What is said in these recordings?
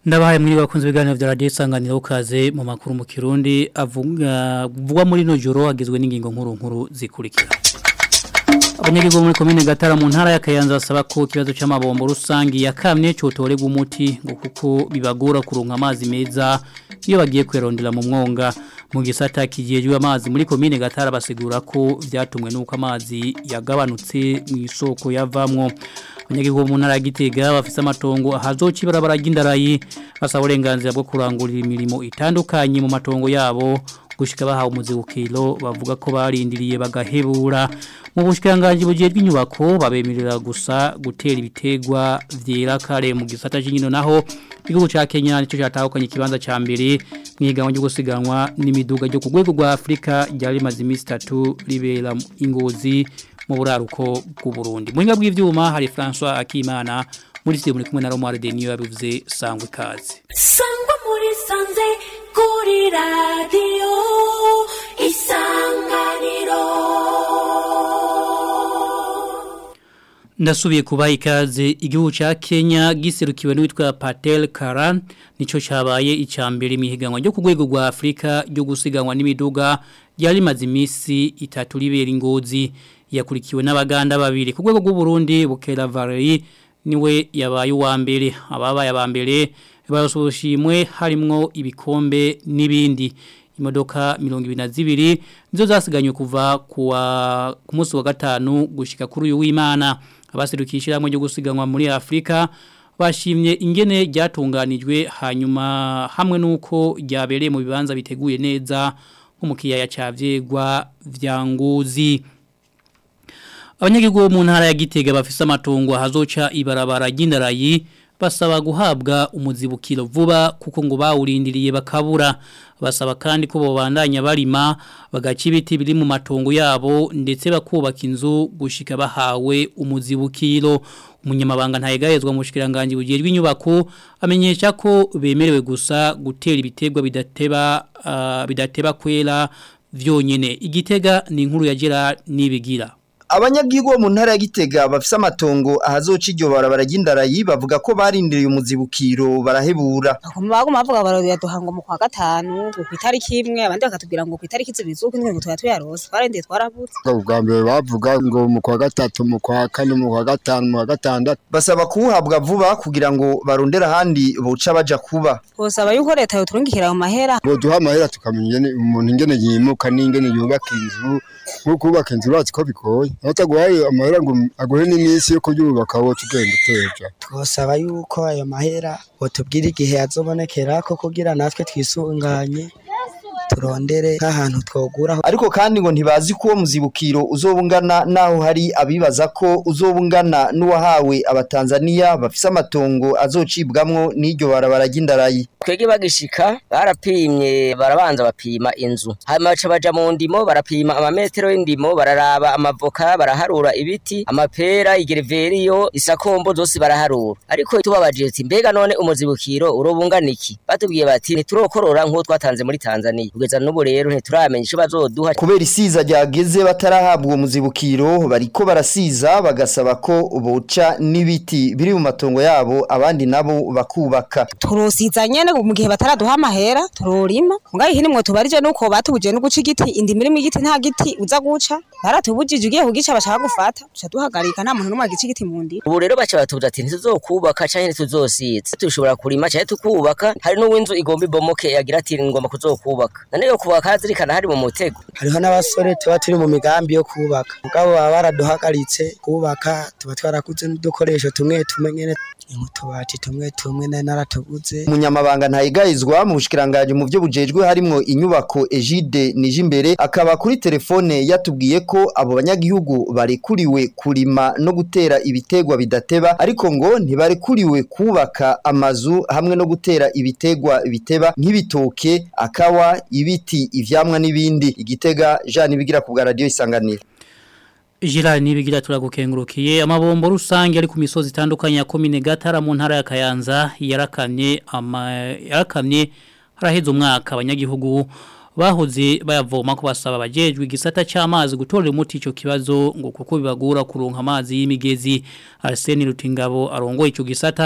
Ndabahaye muri bakunze ibiganiro vya radio isanganiro kaze mu makuru mu Kirundi avuga vugwa muri no joro agizwe n'ingingo nkuru nkuru zikurikira. Abanyagihugu muri komine Gatara mu ntara ya Kayanza basaba ko kibazo c'amabombo rusangi yakamye cotorega umuti ngo kuko bibagora kuronka amazi meza iyo bagiye kwerondera mu mwonga mu gisata kijejwe amazi muri komine Gatara basigura ko vyatumwe nuko amazi yagabanutse mu isoko yavamwo abanyagihugu mu ntara ya Gitega bafise amatongo ahazoca ibarabara ry'indarayi basaba uburenganzira bwo kurangurira imirimo itandukanye mu matongo yabo gushika bahawe umuzibukiro bavuga ko barindiriye bagahebura mu bushikanganje bujejwe inyubako babemerera gusa gutera ibitegwa vyera kare mu gisata cy'inkino naho igihugu ca Kenya nico cyatahukanye ikibanza ca mbere mwiganwa ryo gusiganwa n'imiduga ryo ku rwego rwa Afrika ryari rimaze iminsi 3 ribera ingozi mu buraruko bw'u Burundi muhinga bw'ivyuma hari François Akimana muri studio muri kumwe na Romare Denio yabivuze sangwe kaze sangwa muri sanze kuri radio isanganiro Ndasubiye kubaha ikaze igihugu ca Kenya giserukiwe n'uwitwa Patel Karan nico cabaye icambere mihiganwa ryo ku rwego rwa Afrika ryo gusiganwa n'imiduga yari maze imisi itatu libera ingozi yakurikiwe n'abaganda babiri ku rwego rw'u Burundi Bukera Valerie niwe yabaye uwa mbere ababaye abambere basobushimwe harimwo ibikombe n'ibindi imodoka mirongo ibiri na zibiri nizo zasiganywe kuva kuwa ku munsi wa gatanu gushika kuri uyu w'Imana abaserukishira hamwe ryo gusiganwa muri Afrika bashimye ingene ryatunganijwe hanyuma hamwe nuko ryabereye mu bibanza biteguye neza nko mu kiyaya ca vyegwa vya Ngozi Abanyagihugu mu ntara ya Gitega bafise amatongo hazoca ibarabara ry'indarayi basaba guhabwa umuzibukiro vuba kuko ngo bawurindiriye bakabura basaba kandi ko bobandanya barima bagaca ibiti biri mu matongo yabo ndetse bakubaka inzu gushika bahawe umuzibukiro umunyamabanga ntayegayezwa mu bushikiranganje bugirwa inyubako amenyesha ko bemerewe gusa gutera ibitegwa bidateba uh, bidateba kwera vyonyene igitega ni inkuru ya Gerard nibigira abanyagihugu bo mu ntara ya Gitega bafise amatongo ahazoca iryo barabara ry'indarayi bavuga ko barindiriye umuzibukiro barahebura baguma bavuga barodiya duhango mu kwa gatanu ku itariki imwe abandi bakatubwira ngo ku itariki zibiri z'uko indwi ngo tuba tuyarose twarendiye twarabuze ubwa mbere bavuga ngo mu kwa gatatu mu kwa kane mu kwa gatanu mu kwa gatandatu basaba kuwuhabwa vuba kugira ngo barondere ahandi boca baja kuba twosaba yuko leta yoturungikira mu mahera ngo duha amahera tukamenya ingene umuntu ingene yimuka n'ingene yubaka inzu nko kubaka inzu urazi ko bigoye ataguhaye amahera ngo aguhe n'iminsi yo kubyubaka wowe tugenda uteja twosaba yuko ayo mahera botubwira igihe azobonekera ko kugira natwe twisunganye turondere nk'ahantu twoguraho ariko kandi ngo ntibazi ko uwo muzibukiro uzobungana naho hari abibaza ko uzobungana n'uwahawe abatanzaniya bafise amatongo azocibwamwo n'iryo barabara ry'indarayi twege bagishika barapimye barabanza bapima inzu hanyuma baca baja mu ndimo barapima amametero y'indimo bararaba amavoka baraharura ibiti amapera igereveriyo isakombo zose baraharura ariko tubabaje ati mbega none umuzibukiro urobungana iki batubwiye bati ntiturokorora nk'uwo twatanze muri Tanzania kugeza n'ubu rero ntituramenya ico bazoduha kubera isiza ryageze batarahabwa uwo muzibukiro bariko barasiza bagasaba ko boca n'ibiti biri mu matongo yabo abandi nabo bakubaka turosiza nyene mu gihe bataraduha amahera turorima mugabe hini mwe tubarije nuko batubuje no guca igiti indi mirimo igiti nta giti uza guca baratubujije ugiye kugica bashaka gufata tuca duhagarika nta muntu n'umwe agica igiti mu ndi ubu rero baca batubuza ati ntituzokubaka canke ntituzosiza tushobora kurima canke tukubaka hari n'uwinzu igomba ibomoke yagira ati ngomba kuzokubaka none yo kubaka hazirikana hari mu mutego hariho n'abasore tuba turi mu migambi yo kubaka mugabo baba baraduhagaritse kubaka tuba twarakuze n'udukoresho tumwe tumwe nyene utubati tumwe tumwe na naratuguze umunyamabanga ntayigayizwa mu bushikiranganje mu byo bujejwe harimo inyubako Egide nije imbere akaba kuri telefone yatubwiye ko abo banyagihugu barekuriwe kurima no gutera ibitegwa bidateba ariko ngo ntibarekuriwe kubaka amazu hamwe no gutera ibitegwa biteba nk'ibitoke akawa ibiti ivyamwa n'ibindi igitega Jean ibigira ku bwa radio isanganiro Jira nibigira turagukengurukiye amabombo rusange ari ku misozi itandukanye ya komine Gatara mu ntara ya Kayanza yarakamye ama yarakamye haraheze umwaka abanyagihugu bahoze bayavoma ko basaba abajejwe igisata cy'amazi gutorera umuti ico kibazo ngo kuko bibagura kuronka amazi y'imigezi Arsene Rutingabo arongoye ico gisata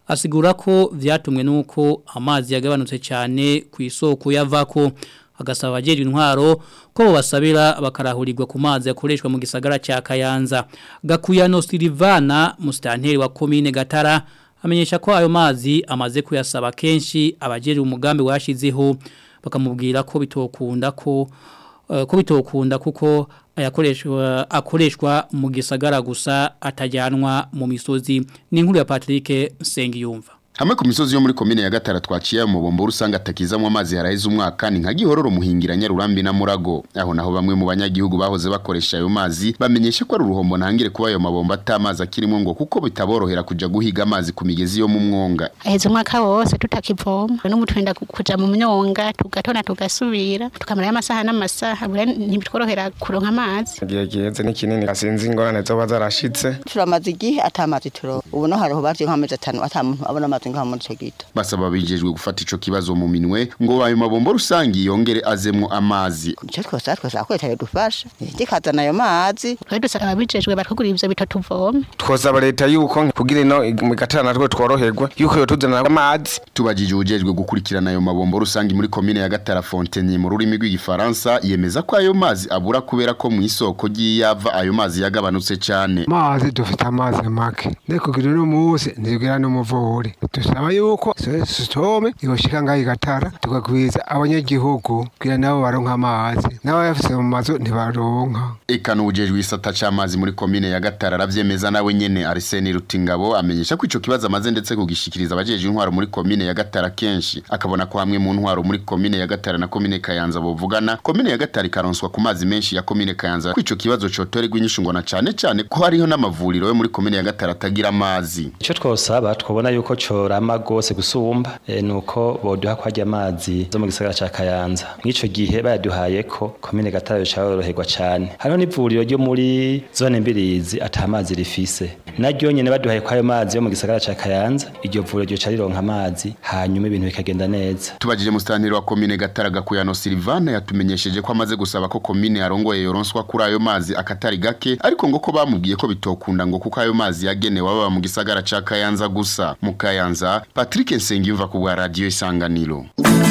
asigura ko vyatumwe nuko amazi yagabanutse cyane ku isoko yavako agasaba abajeje intwaro ko basabira bakarahurirwa ku mazi yakoreshwa mu gisagara cya Kayanza Gakuyano Silvana mustanteri wa commune Gatara amenyesha ko ayo mazi amaze kuyasaba kenshi abajeje umugambi washizeho bakamubwira ko bitokunda ko uh, ko bitokunda kuko ayakoreshwa akoreshwa mu gisagara gusa atajyanwa mu misozi ni inkuru ya Patrick Sengiyumva Hamwe ku misozi yo muri komine ya Gatara twaciye mu bombo rusanga atakizamwe amazi haraheze umwaka ni nka gihororo muhingira nyarurambi na murago aho naho bamwe mu banyagihugu bahoze bakoresha ayo mazi bamenyesha ko ari uruhombo ntangire kuba ayo mabomba atamazi akirimo ngo kuko bitaborohera kuja guhiga amazi ku migezi yo mu mwonga aheze umwaka wose tutakivoma n'umutwenda kuja mu myonga tugatona tugasubira tukamara amasaha n'amasaha bure ntibitworohera kuronka amazi igihe giheze ni kinini asinzi ingorane zoba zarashitse turamaze igihe atamazi turo ubu no hariho bavye nk'amezi atanu ata muntu abona amazi ngaho muri ico gito basaba bijejwe gufata ico kibazo mu minwe ngo ayo mabombo rusangi yongere azemwo amazi ico twose twose ko leta yodufasha ikazana ayo mazi twe dusaba abijejwe batugura ivyo bito tuvome twosaba leta yuko kugira ino mu gatara natwe tworoherwa yuko yotuzanira amazi tubajije ujejwe gukurikirana ayo mabombo rusangi muri komine ya Gatara Fontaine mu rurimi rw'igifaransa yemeza ko ayo mazi abura kubera ko mu isoko ry'iyava ayo mazi yagabanutse cyane mazi dufite amazi make ndeko kugira no munsi ntigira no muvure dusaba yuko sitome igoshika ngaho igatara tugakwiza abanyagihugu kugira nabo baronka amazi n'abayafise mu mazu ntibaronka eka n'ubujejwe isata c'amazi muri komine ya Gatara aravyemeza nawe nyene Arsene Rutingabo amenyesha ko ico kibazo amaze ndetse kugishikiriza abajeje intwaro muri komine ya Gatara kenshi akabona ko hamwe mu ntwaro muri komine ya Gatara na komine Kayanza bovugana komine ya Gatara ikaronswa ku mazi menshi ya komine Kayanza ko ico kibazo cotorerwa inyishu ngo na cane cane ko hariho n'amavuriro yo muri komine ya Gatara atagira amazi ico twosaba twobona yuko corama gose gusumba e, nuko boduha kwajya amazi zo mu gisagara ca Kayanza mw'ico gihe bayaduhaye ko komine Gatara yo cyoroherwa cane hariho n'ivuriro ryo muri zone mbirizi atamazi rifise naryo nyene baduhaye kwayo mazi yo mu gisagara ca Kayanza iryo vuriro ryo carironka amazi hanyuma ibintu bikagenda neza tubajije mustanteri wa komine Gatara Gakuyano Silvana yatumenyesheje ko amaze gusaba ko komine yarongoye yoronswa kuri ayo mazi akatari gake ariko ngo ko bamubwiye ko bitokunda ngo kuko ayo mazi yagenewe baba mu gisagara ca Kayanza gusa mu Kayanza Patrick Nsengiyumva ku bwa radio Isanganiro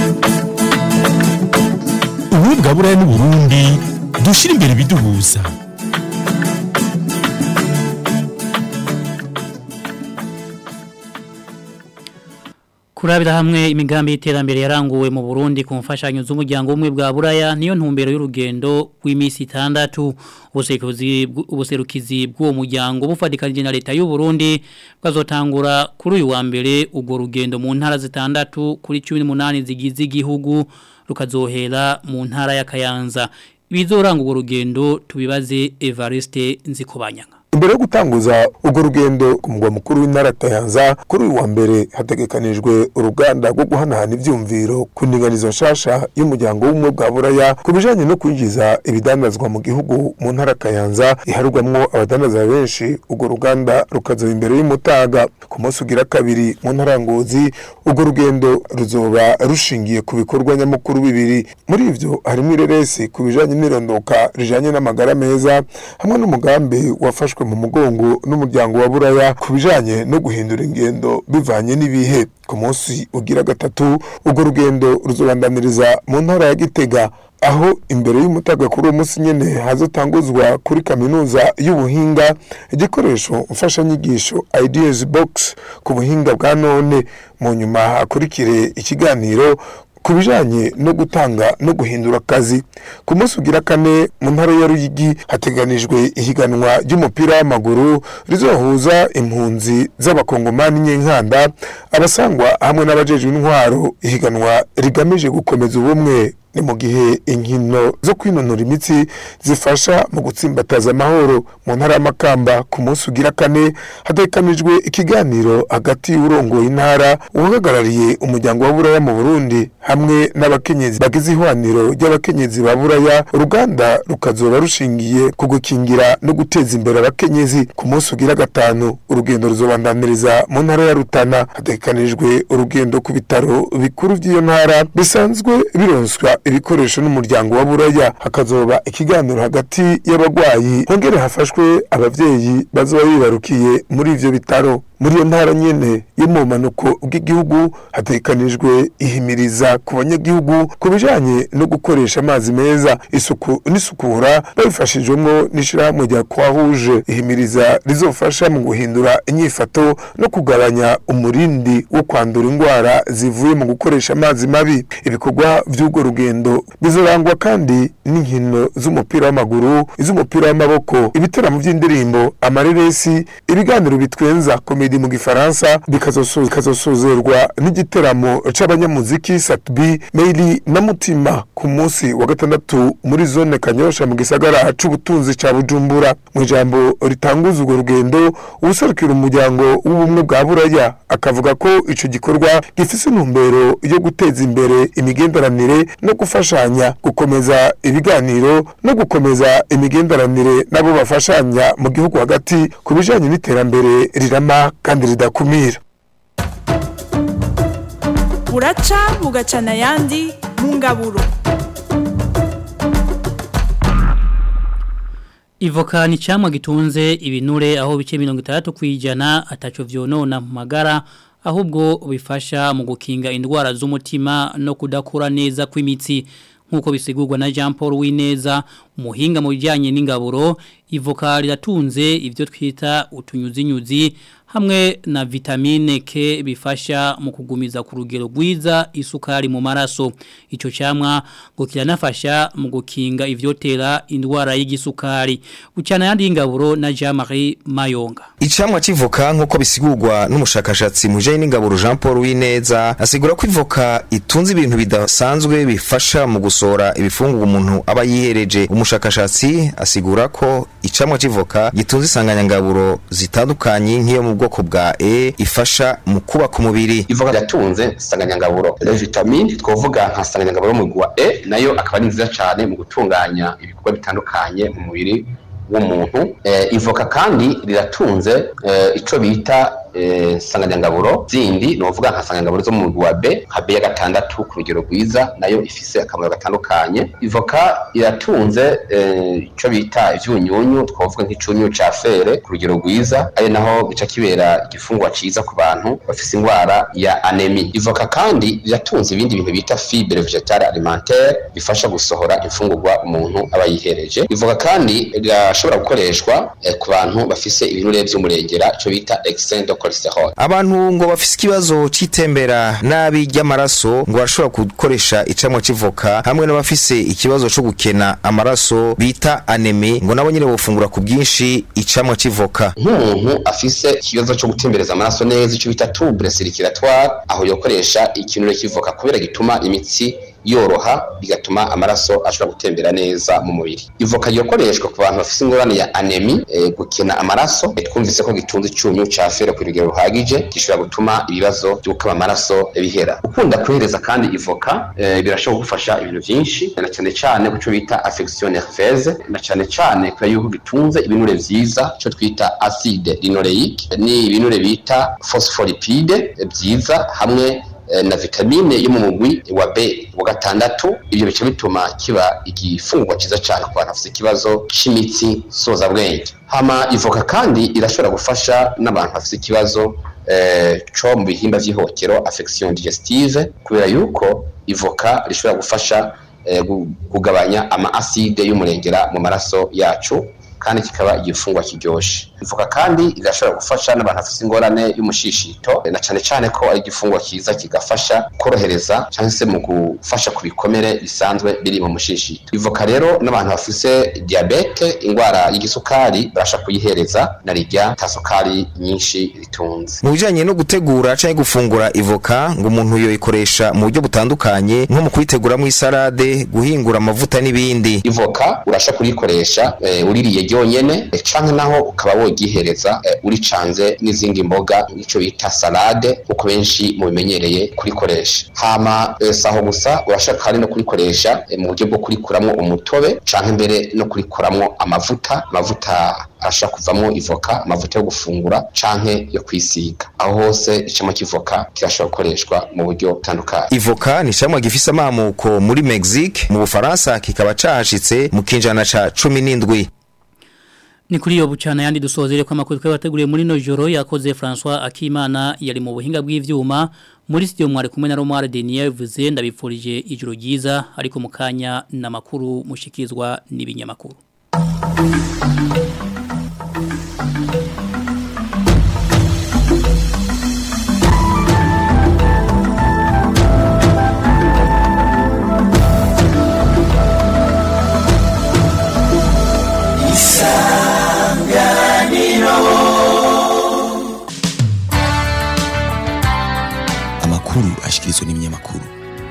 ubu bwa buraya n'uburundi dushira imbere biduhuza Kurabira hamwe imigambi y'iterambere yaranguwe mu Burundi ku mfashanyo z'umuryango umwe bwa Buraya niyo ntumbero y'urugendo rw'imisi 6 ubuserukizi ubuserukizi bw'uwo muryango bufadikanije na leta y'u Burundi bwazotangura kuri uyu wa mbere ugo rugendo mu ntara zitandatu kuri 18 zigize igihugu rukazohera mu ntara ya Kayanza bizoranga ugo rugendo tubibaze Evariste Nzikobanyanga imbere yo gutanguza urwo rugendo ku mugwa mukuru w'intara Kayanza kuri uyu wa mbere hategekanijwe uruganda rwo guhanahana ivyumviro ku ndinganizo nshasha y'umuryango w'umwe bwa buraya ku bijanye no kwinjiza ibidandazwa mu gihugu mu ntara Kayanza iharugwamwo abadandaza benshi urwo ruganda rukazoba imbere y'umutaga ku munsi ugira kabiri mu ntara Ngozi urwo rugendo ruzoba rushingiye ku bikorwa nyamukuru bibiri muri ivyo harimo ireresi ku bijanye n'irondoka rijanye n'amagara meza hamwe n'umugambi wafashwe mu mugongo n'umuryango wa buraya ku bijanye no guhindura ingendo bivanye n'ibihe ku munsi ugira gatatu urwo rugendo ruzobandaniriza mu ntara ya gitega aho imbere y'umutaga kuri uwo munsi nyene hazotanguzwa kuri kaminuza y'ubuhinga igikoresho mfashanyigisho ideas box ku buhinga bwa none mu nyuma hakurikire ikiganiro ku bijanye no gutanga no guhindura akazi ku munsi ugira kane mu ntara ya Ruyigi hateganijwe ihiganwa ry'umupira w'amaguru rizohuza impunzi z'abakongomani nyenkanda abasangwa hamwe n'abajejwe intwaro ihiganwa rigamije gukomeza ubumwe ni mu gihe inkino zo kwinonora imitsi zifasha mu gutsimbataza amahoro mu ntara y'amakamba ku munsi ugira kane hatekanijwe ikiganiro hagati y'urongoye intara uhagarariye umuryango wa buraya mu burundi hamwe n'abakenyezi bagize ihwaniro ry'abakenyezi ba buraya uruganda rukazoba rushingiye ku gukingira no guteza imbere abakenyezi ku munsi ugira gatanu urugendo ruzobandaniriza mu ntara ya rutana hatekanijwe urugendo ku bitaro bikuru by'iyo ntara bisanzwe bironswa ibikoresho n'umuryango wa buraya hakazoba ikiganiro hagati y'abagwayi hongere hafashwe abavyeyi bazoba bibarukiye muri ivyo bitaro muri iyo ntara nyene yo mu manuko bw'igihugu hatekanijwe ihimiriza ku banyagihugu ku bijanye no gukoresha amazi meza isuku n'isukura babifashijwemo n'ishirahamwe rya kwahuje ihimiriza rizofasha mu guhindura inyifato no kugabanya umurindi wo kwandura indwara zivuye mu gukoresha amazi mabi ibikorwa vy'urwo rugendo bizorangwa kandi n'inkino z'umupira w'amaguru iz'umupira w'amaboko ibitaramo vy'indirimbo amareresi ibiganiro bitwenza komedi mu gifaransa bikazoso- bikazosozerwa n'igiteramo c'abanyamuziki satbi meili na mutima ku munsi wa gatandatu muri zone kanyosha mu gisagara c'ubutunzi ca bujumbura mu ijambo ritanguza urwo rugendo uwuserukira umuryango w'ubumwe bwa buraya akavuga ko ico gikorwa gifise intumbero yo guteza imbere imigenderanire no gufashanya gukomeza ibiganiro no gukomeza imigenderanire n'abo bafashanya mu gihugu hagati ku bijanye n'iterambere rirama kandi ridakumira buraca bugacana ayandi mu ngaburo Ivoka ni camwa gitunze ibinure aho bice 60 kwijana ataco vyonona mu magara ahubwo bifasha mu gukinga indwara z'umutima no kudakura neza kw'imitsi nkuko bisigurwa na Jean Paul Wineza umuhinga mu bijyanye n'ingaburo ivoka riratunze ibyo twita utunyuzinyuzi hamwe na vitamine K bifasha mu kugumiza ku rugero rwiza isukari mu maraso icyo cyamwa ngo kiranafasha mu gukinga ivyotera indwara y'igisukari ucyana yandi ingaburo na Jean Marie Mayonga Icamwa civoka nkuko bisigurwa n'umushakashatsi mu bijanye n'ingaburo Jean Paul Wineza asigura ko ivoka itunze ibintu bidasanzwe bifasha mu gusora ibifungurwa umuntu aba yihereje umushakashatsi asigura ko icamwa civoka gitunze isanganyangaburo zitandukanye nk'iyo mu bwoko bwa E ifasha mu kubaka umubiri ivoka ryatunze isanganyangaburo le vitamine twovuga nka sanganyangaburo mu gwa E nayo akaba ari nziza cyane mu gutunganya ibikorwa bitandukanye mu mubiri w'umuntu eh, ivoka kandi riratunze eh, ico bita eh, sanganyangaburo zindi novuga nka sanganyangaburo zo mu mugwi wa B nka B ya gatandatu ku rugero rwiza nayo ifise akamaro gatandukanye ivoka iratunze eh, ico bita ivyunyunyu twavuga nk'icunyu ca fere ku rugero rwiza ari naho gica kibera igifungwa ciza ku bantu bafise indwara ya anemi ivoka kandi riratunze ibindi bintu bita fibre vegetale alimentaire bifasha gusohora imfungurwa umuntu aba yihereje ivoka kandi rirashobora gukoreshwa eh, ku bantu bafise ibinure vy'umurengera ico bita excès de cholesterol abantu ngo bafise ikibazo c'itembera nabi ry'amaraso ngo barashobora gukoresha icamwa civoka hamwe n'abafise ikibazo co gukena amaraso bita anemi ngo nabo nyene bofungura ku bwinshi icamwa civoka nk'umuntu afise ikibazo cyo gutembereza amaraso neza icyo bita tubure circulatoire aho yokoresha ikinure kivoka kubera gituma imitsi yoroha bigatuma amaraso ashobora gutembera neza mu mubiri ivoka yokoreshwa ku bantu bafise ingorane ya anemi e, gukena amaraso e, twumvise ko gitunze icyunyu ca fere ku rugero ruhagije gishobora gutuma ibibazo byo gukama amaraso bihera ukunda kohereza kandi ivoka e, birashobora kugufasha ibintu byinshi na cyane cyane ku cyo bita affection nerveuse na cyane cyane kubera yuko gitunze ibinure vyiza cyo twita acide linoleique ni ibinure bita phospholipide byiza hamwe na vitamine yo mu mugwi wa B wa gatandatu ibyo bice bituma kiba igifungurwa cyiza cyane ku bantu bafite ikibazo cy'imitsi soza bwenge hama ivoka kandi irashobora gufasha n'abantu bafite ikibazo eh, co mu bihimba vy'ihokero affection digestive kubera yuko ivoka rishobora gufasha eh, kugabanya ama acide y'umurengera mu maraso yacu kandi kikaba igifungwa kiryoshe ivuka kandi igashobora gufasha n'abantu bafite ingorane y'umushishito na cyane cyane ko ari igifungwa cyiza kigafasha korohereza cyangwa se mu gufasha ku bikomere bisanzwe biri mu mushishito ivoka rero n'abantu bafite diabete indwara y'igisukari barasha kuyihereza na rijya ta sukari nyinshi ritunze mu bijanye no gutegura canke gufungura ivoka ngo umuntu yoyikoresha mu buryo butandukanye nko mu kuyiteguramwo isalade guhingura amavuta n'ibindi ivoka urasha kurikoresha eh, uririye ryonyene eh, canke naho ukaba wogihereza eh, uricanze n'izindi mboga ico bita salade kuko benshi mubimenyereye kurikoresha hama eh, saho gusa urashaka kandi no kurikoresha eh, mu buryo bwo kurikuramwo umutobe canke mbere no kurikuramwo amavuta amavuta ashobora kuvamo ivoka amavuta yo gufungura canke yo kwisiga aho hose icamwa cy'ivoka kirashobora gukoreshwa mu buryo butandukanye Ivoka ni camwa gifise amamuko muri Mexique mu Bufaransa kikaba cahashitse mu kinjana ca 17 Ni kuri yo bucana yandi dusozere kwa makuru twabateguriye muri no joro yakoze François Akimana yari mu buhinga bw'ivyuma muri studio mwari kumwe na Romare Denier vuze ndabipfurije ijoro ryiza ariko mukanya na makuru mushikizwa n'ibinyamakuru amakuru ashikirizwa n'ibinyamakuru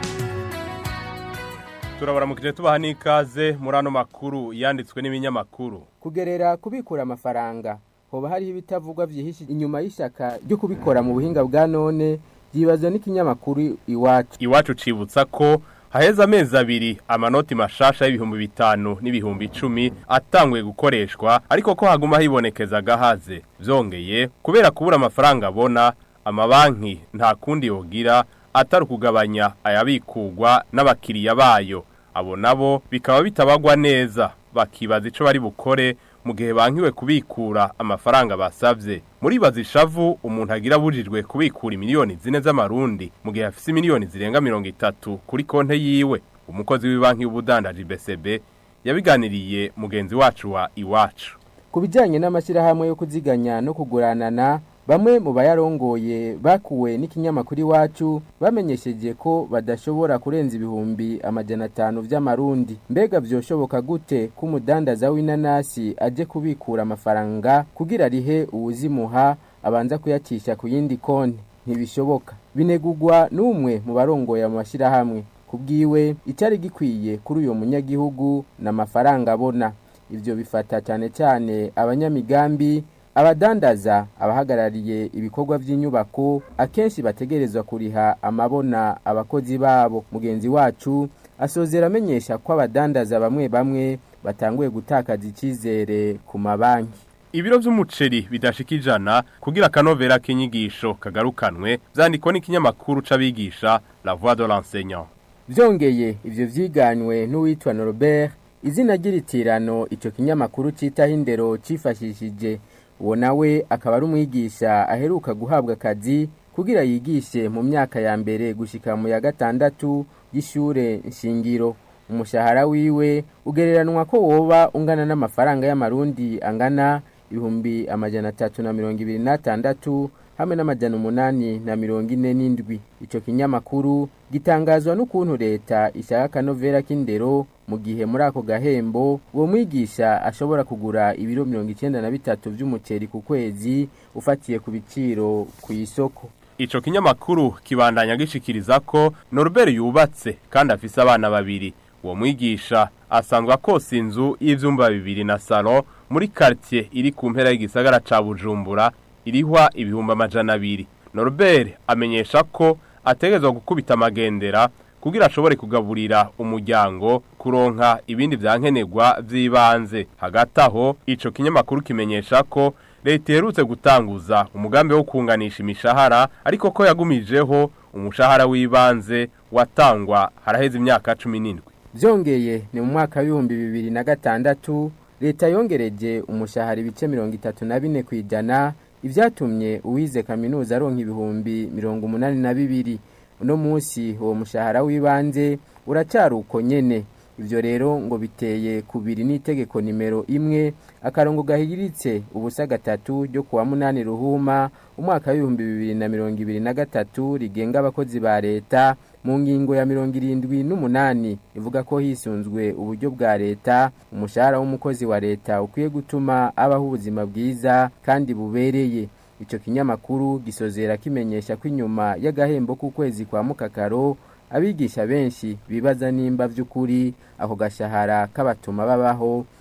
turabaramukije tubaha n'ikaze muri ano makuru yanditswe n'ibinyamakuru kugerera kubikura amafaranga hoba hariho ibitavugwa byihishe inyuma y'ishyaka ryo kubikora mu buhinga bwa none byibazwa n'ikinyamakuru iwacu iwacu cibutsa ko haheze amezi abiri amanoti mashasha y'ibihumbi bitanu n'ibihumbi icumi atanguye gukoreshwa ariko ko haguma hibonekeza agahaze byongeye kubera kubura amafaranga abona amabanki nta kundi yogira atari ukugabanya ayabikugwa n'abakiriya bayo abo nabo bikaba bitabagwa neza bakibaza ico bari bukore mu gihe bankiwe kubikura amafaranga basavye muri bazishavu umuntu agira bujijwe kubikura miliyoni zine z'amarundi mu gihe afise miliyoni zirenga mirongo itatu kuri konte yiwe umukozi w'ibanki y'ubudandaji BCB yabiganiriye mugenzi wacu wa iwacu ku bijyanye n'amashyirahamwe yo kuziganya no kuguranana bamwe mu bayarongoye bakuwe n'ikinyamakuru iwacu bamenyesheje ko badashobora kurenza ibihumbi amajana atanu by'amarundi mbega byoshoboka gute ko umudandaza w'inanasi aje kubikura amafaranga kugira arihe uwuzimuha abanza kuyacisha ku yindi konti ntibishoboka binegugwa n'umwe mu barongoye mu mashyirahamwe ku bwiwe icyari gikwiye kuri uyu munyagihugu ni amafaranga abona ibyo bifata cyane cyane abanyamigambi abadandaza abahagarariye ibikorwa by'inyubako akenshi bategerezwa kuriha amabona abakozi babo mugenzi wacu asozera amenyesha ko abadandaza bamwe bamwe batanguye gutakaza icyizere ku mabanki ibiro vy'umuceri bidashika ijana kugira akanovera k'inyigisho kagarukanwe vyandikwa n'ikinyamakuru c'abigisha la voix de l'enseignant byongeye ibyo byiganywe n'uwitwa Norbert izina ry'iritirano icyo kinyamakuru cyitaho indero cyifashishije uwo nawe akaba ari umwigisha aheruka guhabwa akazi kugira yigishe mu myaka ya mbere gushika mu ya gatandatu y'ishure nshingiro umushahara wiwe ugereranwa ko woba ungana n'amafaranga y'amarundi angana ibihumbi amajana atatu na mirongo ibiri n'atandatu hamwe n'amajana umunani na mirongo ine n'indwi icyo kinyamakuru gitangazwa n'ukuntu leta ishaka akanovera k'indero mu gihe muri ako gahembo uwo mwigisha ashobora kugura ibiro mirongo icyenda na bitatu by'umuceri ku kwezi ufatiye ku biciro ku isoko ico kinyamakuru kibandanya gishikiriza ko Norbert yubatse kandi afise abana babiri uwo mwigisha asanzwe akosa inzu y'ivyumba bibiri na salon muri quartier iri ku mpera y'igisagara ca Bujumbura irihwa ibihumbi amajana abiri Norbert amenyesha ko ategezwa gukubita amagendera kugira ashobore kugaburira umuryango kuronka ibindi vyankenerwa vy'ibanze hagati aho ico kinyamakuru kimenyesha ko leta iherutse gutanguza umugambi wo kunganisha imishahara ariko ko yagumijeho umushahara w'ibanze watangwa haraheze imyaka cumi n'indwi byongeye ni mu mwaka w'ibihumbi bibiri na gatandatu leta yongereje umushahara ibice mirongo itatu na bine ku ijana ibyatumye uwize kaminuza aronka ibihumbi mirongo umunani na bibiri uno munsi uwo mushahara w'ibanze uracyari uko nyene ibyo rero ngo biteye kubiri n'itegeko nimero imwe akarongo gahiritse ubusa gatatu ryo kuwa munani ruhuma umwaka w'ibihumbi bibiri na mirongo ibiri na gatatu rigenga abakozi ba leta mu ngingo ya mirongo irindwi n'umunani ivuga ko hisunzwe uburyo bwa leta umushahara w'umukozi wa leta ukwiye gutuma abaho ubuzima bwiza kandi bubereye icyo kinyamakuru gisozera kimenyesha ko inyuma y'agahembo k'ukwezi kwa mukakaro abigisha benshi bibaza nimba by'ukuri ako gashahara kabatuma babaho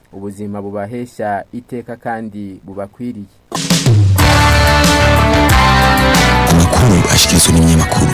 ubuzima bubahesha iteka kandi bubakwiriye amakuru ashyikirizwa n'ibinyamakuru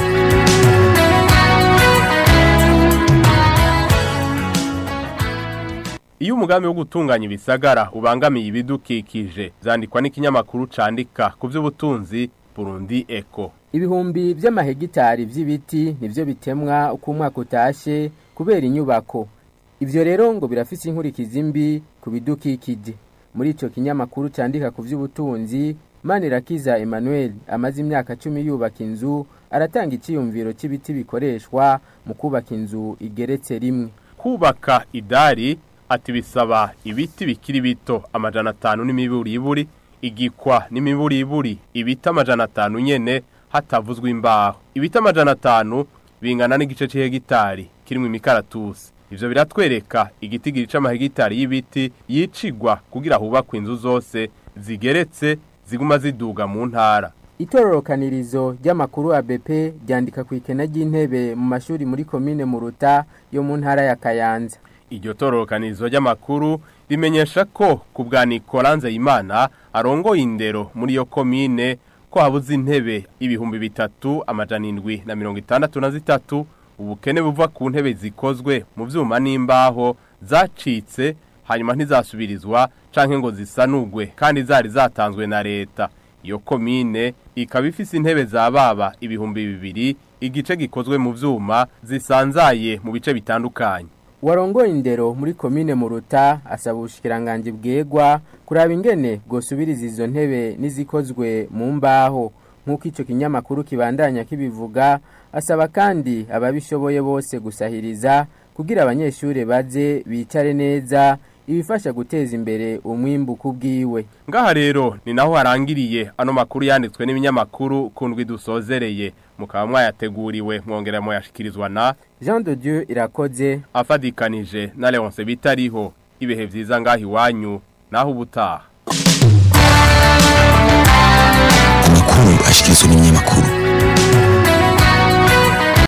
Iyo umugambi wo gutunganya ibisagara ubangamiye ibidukikije zandikwa n'ikinyamakuru candika ku by'ubutunzi Burundi Eco. Ibihumbi vy'amahegitari vy'ibiti nivyo bitemwa uko umwaka utashe kubera inyubako. Ivyo rero ngo birafise inkurikizi mbi ku bidukikije. Muri ico kinyamakuru candika ku vy'ubutunzi Manirakiza Emmanuel amaze imyaka 10 yubaka inzu aratanga iciyumviro c'ibiti bikoreshwa mu kubaka inzu igeretse rimwe. Kubaka idari ati bisaba ibiti bikiri bito amajana atanu n'imiburiburi igikwa n'imiburiburi ibiti amajana atanu nyene hatavuzwe imbaho ibiti amajana atanu bingana n'igice c'ihegitari kirimwo imikaratusi ivyo biratwereka igiti gica amahegitari y'ibiti yicigwa kugira hubakwe inzu zose zigeretse ziguma ziduga mu ntara Itororokanirizo ry'amakuru ABP ryandika ku ikena ry'intebe mu mashuri muri komine Muruta yo mu ntara ya Kayanza. Iryo tororokanizo ry'amakuru rimenyesha ko ku bwa Nicolanze Imana arongoye indero muri yo komine ko habuze intebe ibihumbi bitatu amajana indwi na mirongo itandatu na zitatu ubukene buva ku ntebe zikozwe mu vyuma n'imbaho zacitse hanyuma ntizasubirizwa canke ngo zisanugwe kandi zari zatanzwe na leta iyo komine ikaba ifise intebe za baba ibihumbi bibiri igice gikozwe mu vyuma zisanzaye mu bice bitandukanye Warongoye indero muri komine Muruta asaba ubushikiranganje bwegwa kuraba ingene bwosubiriza izo ntebe nizikozwe mu mbaho nk'uko ico kinyamakuru kibandanya kibivuga asaba kandi ababishoboye bose gusahiriza kugira abanyeshure baze bicare neza ibifasha guteza imbere umwimbu kubwiwe ngaha rero ni naho harangiriye ano makuru yanditswe n'ibinyamakuru kundwi dusozereye mukaba mwayateguriwe mwongera muyashikirizwa na Jean de Dieu irakoze afadikanije na Leonce bitariho ibihe vyiza ngaha iwanyu naho ubutaha amakuru ashyikirizwa n'ibinyamakuru